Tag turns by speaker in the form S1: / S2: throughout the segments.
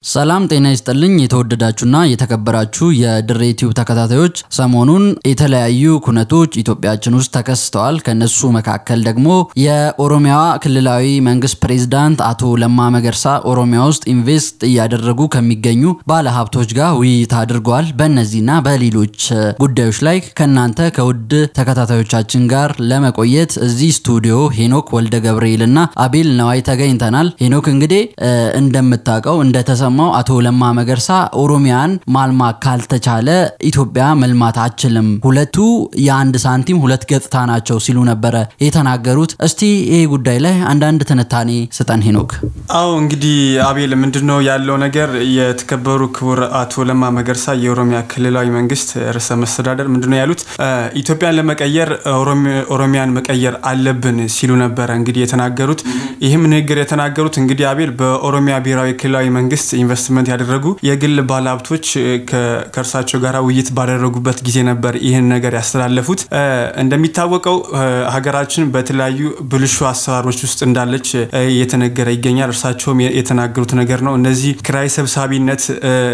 S1: ሰላም ጤና ይስጥልኝ የተወደዳችሁና የተከበራችሁ የድሬ ቲዩብ ተከታታዮች፣ ሰሞኑን የተለያዩ ኩነቶች ኢትዮጵያችን ውስጥ ተከስተዋል። ከነሱ መካከል ደግሞ የኦሮሚያ ክልላዊ መንግስት ፕሬዝዳንት አቶ ለማ መገርሳ ኦሮሚያ ውስጥ ኢንቨስት እያደረጉ ከሚገኙ ባለሀብቶች ጋር ውይይት አድርገዋል። በእነዚህና በሌሎች ጉዳዮች ላይ ከእናንተ ከውድ ተከታታዮቻችን ጋር ለመቆየት እዚህ ስቱዲዮ ሄኖክ ወልደ ገብርኤል እና አቤል ነዋይ ተገኝተናል። ሄኖክ እንግዲህ እንደምታውቀው እንደተሰ የተሰማው አቶ ለማ መገርሳ ኦሮሚያን ማልማት ካልተቻለ ኢትዮጵያ መልማት አችልም፣ ሁለቱ የአንድ ሳንቲም ሁለት ገጽታ ናቸው ሲሉ ነበረ የተናገሩት። እስቲ ይሄ ጉዳይ ላይ አንዳንድ ትንታኔ ስጠን ሄኖክ።
S2: አዎ እንግዲህ አቤል ምንድነው ያለው ነገር? የተከበሩ ክቡር አቶ ለማ መገርሳ የኦሮሚያ ክልላዊ መንግስት ርዕሰ መስተዳደር ምንድነው ያሉት? ኢትዮጵያን ለመቀየር ኦሮሚያን መቀየር አለብን ሲሉ ነበረ እንግዲህ የተናገሩት። ይህም ንግግር የተናገሩት እንግዲህ አቤል በኦሮሚያ ብሔራዊ ክልላዊ መንግስት ኢንቨስትመንት ያደረጉ የግል ባለሀብቶች ከእርሳቸው ጋር ውይይት ባደረጉበት ጊዜ ነበር ይህን ነገር ያስተላለፉት። እንደሚታወቀው ሀገራችን በተለያዩ ብልሹ አሰራሮች ውስጥ እንዳለች እየተነገረ ይገኛል። እርሳቸውም የተናገሩት ነገር ነው። እነዚህ ክራይ ሰብሳቢነት፣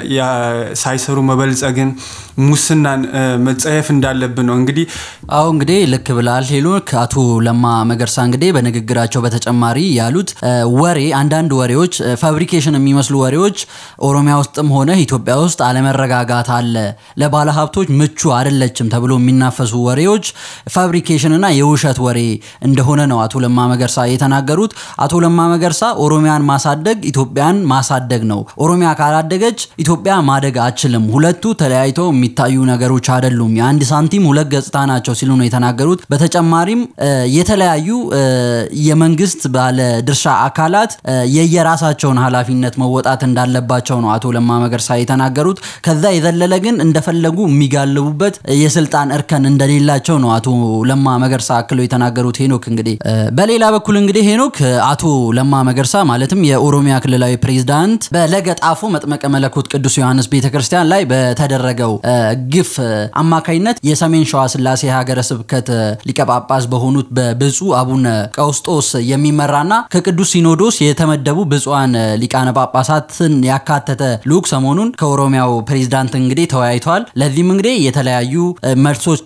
S2: ሳይሰሩ መበልጸግን፣ ሙስናን መጸየፍ እንዳለብን ነው እንግዲህ
S1: አሁ እንግዲህ ልክ ብላል ሄኖክ። አቶ ለማ መገርሳ እንግዲህ በንግግራቸው በተጨማሪ ያሉት ወሬ አንዳንድ ወሬዎች ፋብሪኬሽን የሚመስሉ ወሬዎች ኦሮሚያ ውስጥም ሆነ ኢትዮጵያ ውስጥ አለመረጋጋት አለ፣ ለባለ ሀብቶች ምቹ አይደለችም ተብሎ የሚናፈሱ ወሬዎች ፋብሪኬሽን እና የውሸት ወሬ እንደሆነ ነው አቶ ለማ መገርሳ የተናገሩት። አቶ ለማ መገርሳ ኦሮሚያን ማሳደግ ኢትዮጵያን ማሳደግ ነው። ኦሮሚያ ካላደገች ኢትዮጵያ ማደግ አችልም። ሁለቱ ተለያይተው የሚታዩ ነገሮች አይደሉም። የአንድ ሳንቲም ሁለት ገጽታ ናቸው ሲሉ ነው የተናገሩት። በተጨማሪም የተለያዩ የመንግስት ባለ ድርሻ አካላት የየራሳቸውን ኃላፊነት መወጣት እንዳለባቸው ነው አቶ ለማ መገርሳ የተናገሩት። ከዛ የዘለለ ግን እንደፈለጉ የሚጋልቡበት የስልጣን እርከን እንደሌላቸው ነው አቶ ለማ መገርሳ አክለው የተናገሩት። ሄኖክ እንግዲህ በሌላ በኩል እንግዲህ ሄኖክ አቶ ለማ መገርሳ ማለትም የኦሮሚያ ክልላዊ ፕሬዝዳንት በለገጣፎ መጥመቀ መለኮት ቅዱስ ዮሐንስ ቤተክርስቲያን ላይ በተደረገው ግፍ አማካኝነት የሰሜን ሸዋ ስላሴ ሀገረ ስብከት ሊቀጳጳስ በሆኑት በብፁዕ አቡነ ቀውስጦስ የሚመራና ከቅዱስ ሲኖዶስ የተመደቡ ብፁዓን ሊቃነ ጳጳሳትን ያካተተ ልዑክ ሰሞኑን ከኦሮሚያው ፕሬዝዳንት እንግዲህ ተወያይተዋል። ለዚህም እንግዲህ የተለያዩ መልሶች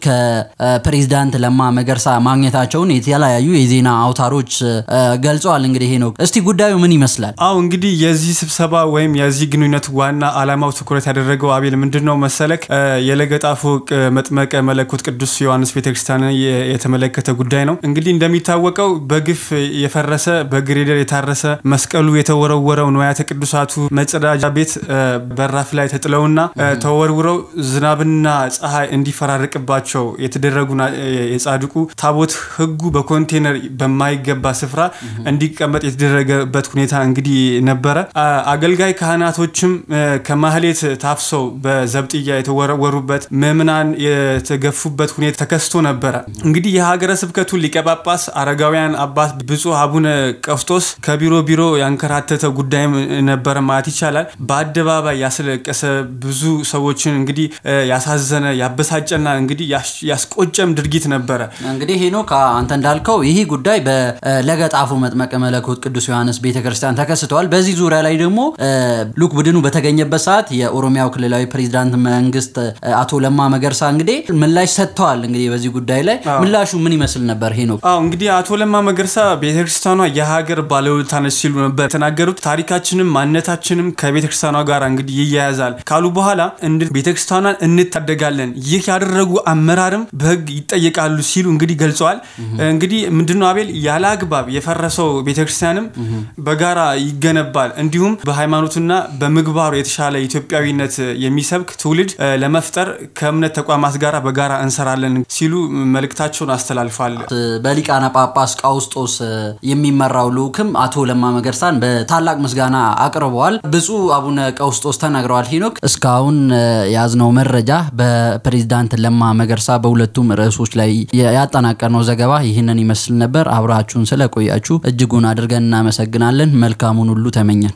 S1: ከፕሬዝዳንት ለማ መገርሳ ማግኘታቸውን የተለያዩ የዜና አውታሮች ገልጸዋል። እንግዲህ ይሄ ነው። እስቲ ጉዳዩ ምን ይመስላል?
S2: አው እንግዲህ የዚህ ስብሰባ ወይም የዚህ ግንኙነት ዋና አላማው ትኩረት ያደረገው አቤል ምንድን ነው መሰለክ የለገጣፎ መጥመቀ መለኮት ቅዱስ ዮሐንስ ቤተክርስቲያን የተመለከተ ጉዳይ ነው። እንግዲህ እንደሚታወቀው በግፍ የፈረሰ በግሬደር የታረሰ መስቀሉ የተወረወረው ንዋያተ ቅዱሳቱ መጸዳጃ ቤት በራፍ ላይ ተጥለውና ተወርውረው ዝናብና ፀሐይ እንዲፈራርቅባቸው የተደረጉ የጻድቁ ታቦት ሕጉ በኮንቴነር በማይገባ ስፍራ እንዲቀመጥ የተደረገበት ሁኔታ እንግዲህ ነበረ። አገልጋይ ካህናቶችም ከማህሌት ታፍሰው በዘብጥያ የተወረወሩበት ምዕምናን የተገፉበት ሁኔታ ተከስቶ ነበረ። እንግዲህ የሀገረ ስብከቱ ሊቀጳጳስ አረጋውያን አባት ብፁዕ አቡነ ቀውስጦስ ከቢሮ ቢሮ ያንከራተተ ጉዳይም ነበረ ማለት ይቻላል። በአደባባይ ያስለቀሰ ብዙ ሰዎችን እንግዲህ ያሳዘነ ያበሳጨና እንግዲህ ያስቆጨም ድርጊት ነበረ።
S1: እንግዲህ ሄኖክ አንተ እንዳልከው ይህ ጉዳይ በለገጣፎ መጥመቀ መለኮት ቅዱስ ዮሐንስ ቤተክርስቲያን ተከስተዋል። በዚህ ዙሪያ ላይ ደግሞ ልዑክ ቡድኑ በተገኘበት ሰዓት የኦሮሚያው ክልላዊ ፕሬዚዳንት መንግስት አቶ ለማ መገርሳ እንግዲህ ምላሽ ሰጥተዋል። እንግዲህ በዚህ ጉዳይ ላይ ምላሹ ምን ይመስል ነበር ሄኖክ?
S2: አዎ እንግዲህ አቶ ለማ መገርሳ ቤተክርስቲያኗ የሀገር ባለውለታ ነች ሲሉ ነበር የተናገሩት። ታሪካችንም ማንነታችንም ከቤተክርስቲያኗ ጋር እንግዲህ ይያያዛል ካሉ በኋላ ቤተክርስቲያኗን እንታደጋለን፣ ይህ ያደረጉ አመራርም በህግ ይጠየቃሉ ሲሉ እንግዲህ ገልጸዋል። እንግዲህ ምንድነው አቤል ያለ አግባብ የፈረሰው ቤተክርስቲያንም በጋራ ይገነባል፣ እንዲሁም በሃይማኖትና በምግባሩ የተሻለ ኢትዮጵያዊነት የሚሰብክ ትውልድ ለመፍጠር ከእምነት ተቋማት ጋር በጋራ እንሰራለን ሲሉ መልእክታቸውን አስተላልፏል።
S1: በሊቃነ ጳጳስ ቀውስጦስ የሚመራው ልዑክም አቶ ለማ መገርሳን በታላቅ ምስጋና አቅርበዋል። ብፁዕ አቡነ ቀውስጦስ ተናግረዋል። ሄኖክ እስካሁን የያዝነው መረጃ በፕሬዚዳንት ለማ መገርሳ በሁለቱም ርዕሶች ላይ ያጠናቀርነው ዘገባ ይህንን ይመስል ነበር። አብራችሁን ስለቆያችሁ እጅጉን አድርገን እናመሰግናለን። መልካሙን ሁሉ ተመኘን።